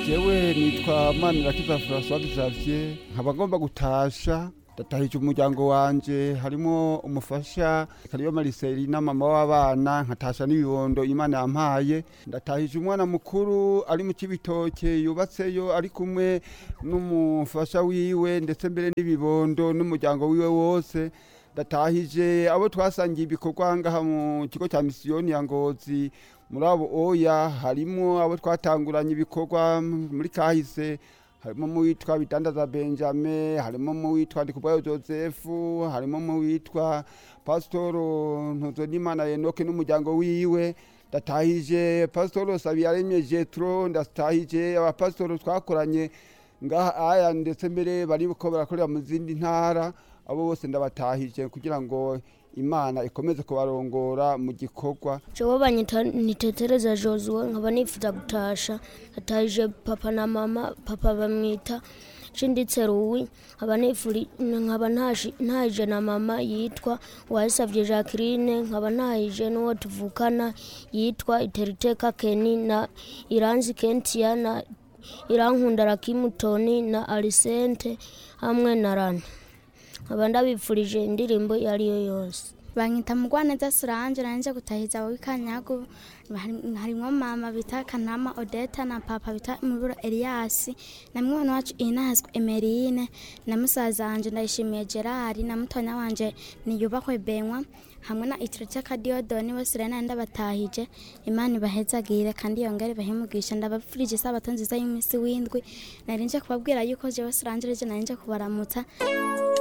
jewe nitwa manirakiza francois xavier nkaba ngomba gutasha ndatahije umuryango wanje harimo umufasha kariyo mariselina mama w'abana nkatasha n'ibibondo imana yampaye ndatahije umwana mukuru ari mu kibitoke yubatseyo ari kumwe n'umufasha wiwe ndetse mbere n'ibibondo n'umuryango wiwe wose ndatahije abo twasangiye ibikorwa ngaha mu kigo cya misiyoni ya ngozi muri abo oya harimo abo twatanguranye ibikorwa muri kahise harimo mu witwa bidandaza benjamin harimo mu witwa ndikubwayo joseph harimo mu witwa pasitoro ntuzonimana enoke n'umuryango wiwe ndatahije pasitoro sabiyaremye jetro ndatahije abapasitoro twakoranye ngaha aya ndetse mbere bariko barakorera mu zindi ntara abo bose ndabatahije kugira ngo imana ikomeze kubarongora mu gikorwa jewe banyita nitetereza josue nkaba nifuza gutasha natahije papa na mama papa bamwita shinditse ruwi nkaba nifuri nkaba ntashi- ntahije na mama yitwa uwayisavye jacqueline nkaba ntahije n'uwo tuvukana yitwa iteriteka keni na iranzi kentia na irankunda rakimutoni na arisente hamwe na rana nkaba ndabipfurije indirimbo iyo ari yo yose banyita mugwaneza suranje nanje gutahiza wikanyago harimwo mama bita kanama odeta na papa bita muburo eliasi na mwana wacu inahazwe emerine na musaza wanje ndayishimiye gerard na mutonya wanje niyubakwe benwa hamwe na itirete kadiyodoni bose rero nari ndabatahije imana ibahezagire kandi yongere bahemugisha ndabapfurije isabato nziza y'umunsi w'indwi nari nje kubabwira yuko jewe suranje reje nari nje kubaramutsa